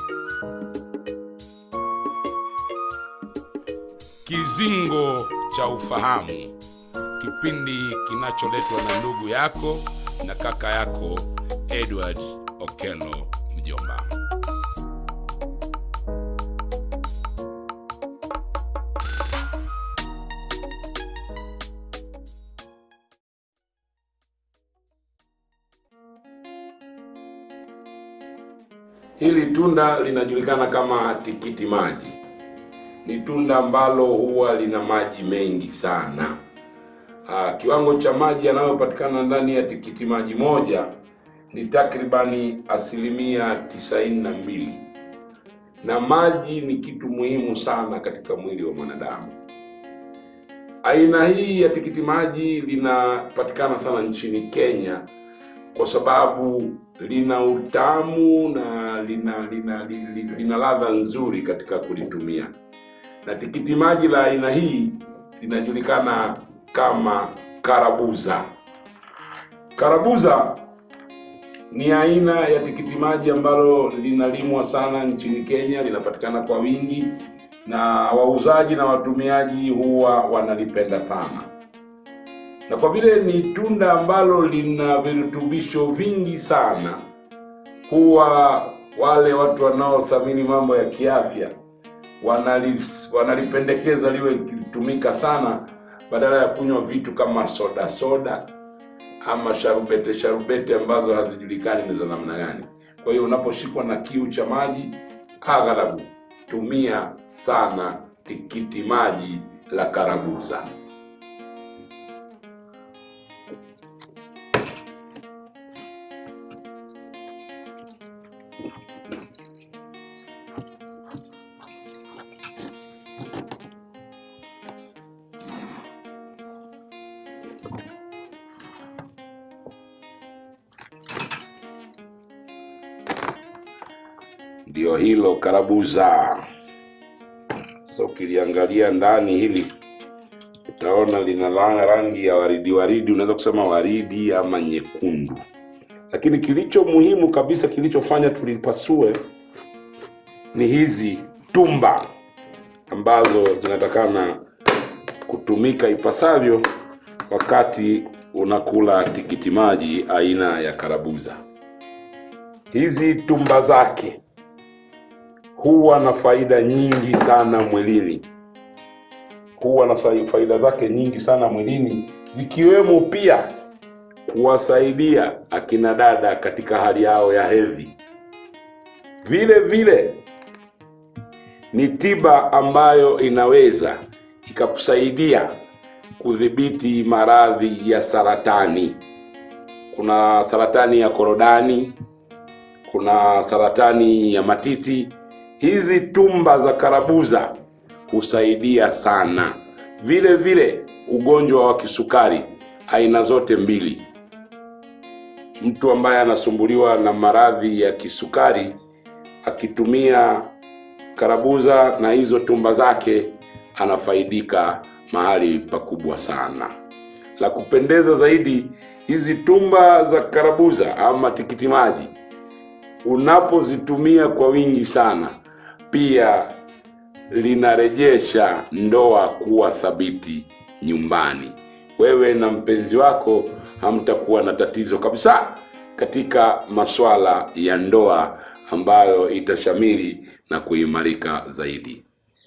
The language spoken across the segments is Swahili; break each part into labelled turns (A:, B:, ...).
A: Kizingo cha Ufahamu, kipindi kinacholetwa na ndugu yako na kaka yako Edward Okello Mjomba.
B: Hili tunda linajulikana kama tikiti maji. Ni tunda ambalo huwa lina maji mengi sana. Aa, kiwango cha maji yanayopatikana ndani ya tikiti maji moja ni takribani asilimia tisaini na mbili, na maji ni kitu muhimu sana katika mwili wa mwanadamu. Aina hii ya tikiti maji linapatikana sana nchini Kenya kwa sababu lina utamu na lina lina lina, lina ladha nzuri katika kulitumia. Na tikiti maji la aina hii linajulikana kama karabuza. Karabuza ni aina ya tikiti maji ambalo linalimwa sana nchini Kenya, linapatikana kwa wingi na wauzaji na watumiaji huwa wanalipenda sana na kwa vile ni tunda ambalo lina virutubisho vingi sana, huwa wale watu wanaothamini mambo ya kiafya wanali, wanalipendekeza liwe likitumika sana badala ya kunywa vitu kama soda soda ama sharubete sharubete ambazo hazijulikani ni za namna gani. Kwa hiyo unaposhikwa na kiu cha maji, aghalabu tumia sana tikiti maji la karabuza. Ndio hilo karabuza. Sasa ukiliangalia ndani hili utaona lina la- rangi ya waridi waridi, unaweza kusema waridi ama nyekundu, lakini kilicho muhimu kabisa kilichofanya tulipasue ni hizi tumba ambazo zinatakana kutumika ipasavyo wakati unakula tikiti maji aina ya karabuza. Hizi tumba zake huwa na faida nyingi sana mwilini, huwa na sa- faida zake nyingi sana mwilini, zikiwemo pia kuwasaidia akina dada katika hali yao ya hedhi. Vile vile ni tiba ambayo inaweza ikakusaidia kudhibiti maradhi ya saratani. Kuna saratani ya korodani, kuna saratani ya matiti. Hizi tumba za karabuza husaidia sana. Vile vile ugonjwa wa kisukari aina zote mbili, mtu ambaye anasumbuliwa na maradhi ya kisukari akitumia karabuza na hizo tumba zake anafaidika mahali pakubwa sana. La kupendeza zaidi, hizi tumba za karabuza ama tikiti maji unapozitumia kwa wingi sana, pia linarejesha ndoa kuwa thabiti nyumbani. Wewe na mpenzi wako hamtakuwa na tatizo kabisa katika masuala ya ndoa ambayo itashamiri na kuimarika zaidi.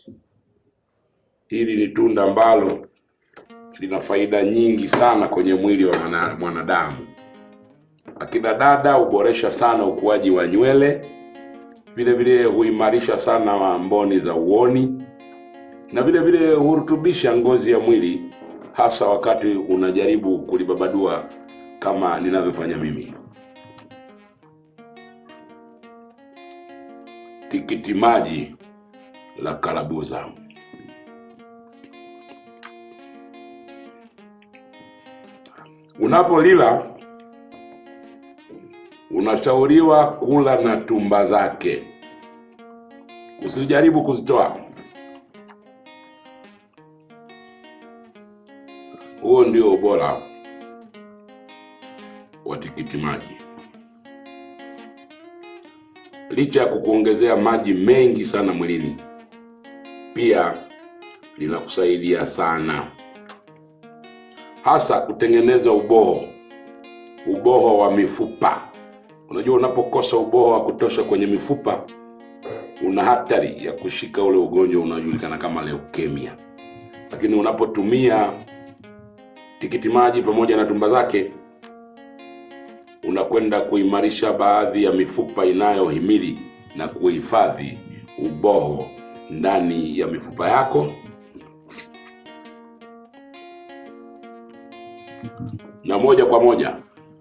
B: Hili ni tunda ambalo lina faida nyingi sana kwenye mwili wa mwana- mwanadamu. Akina dada huboresha sana ukuaji wa nywele, vile vile huimarisha sana wa mboni za uoni, na vile vile hurutubisha ngozi ya mwili, hasa wakati unajaribu kulibabadua kama ninavyofanya mimi. Tikiti maji la karabuza. Unapolila unashauriwa kula na tumba zake, usijaribu kuzitoa. Huo ndio ubora wa tikiti maji. licha ya kukuongezea maji mengi sana mwilini, pia linakusaidia sana, hasa kutengeneza uboho, uboho wa mifupa. Unajua, unapokosa uboho wa kutosha kwenye mifupa, una hatari ya kushika ule ugonjwa unaojulikana kama leukemia. Lakini unapotumia tikiti maji pamoja na tumba zake, unakwenda kuimarisha baadhi ya mifupa inayohimili na kuhifadhi uboho ndani ya mifupa yako, na moja kwa moja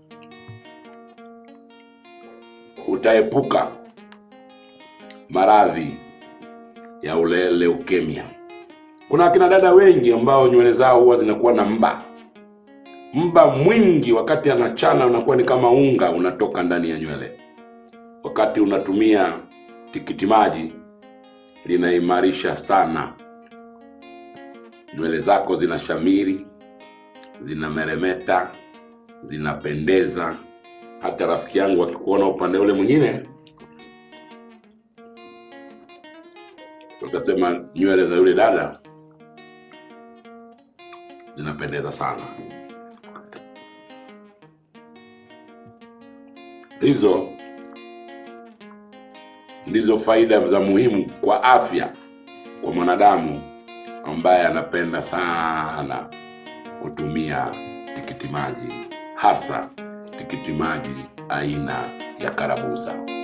B: utaepuka maradhi ya ule leukemia. Kuna akina dada wengi ambao nywele zao huwa zinakuwa na mba mba mwingi, wakati anachana unakuwa ni kama unga unatoka ndani ya nywele. Wakati unatumia tikiti maji, linaimarisha sana nywele zako, zinashamiri, zinameremeta, zinapendeza. Hata rafiki yangu akikuona upande ule mwingine utasema nywele za yule dada zinapendeza sana. Hizo ndizo faida za muhimu kwa afya kwa mwanadamu ambaye anapenda sana kutumia tikiti maji, hasa tikiti maji aina ya karabuza.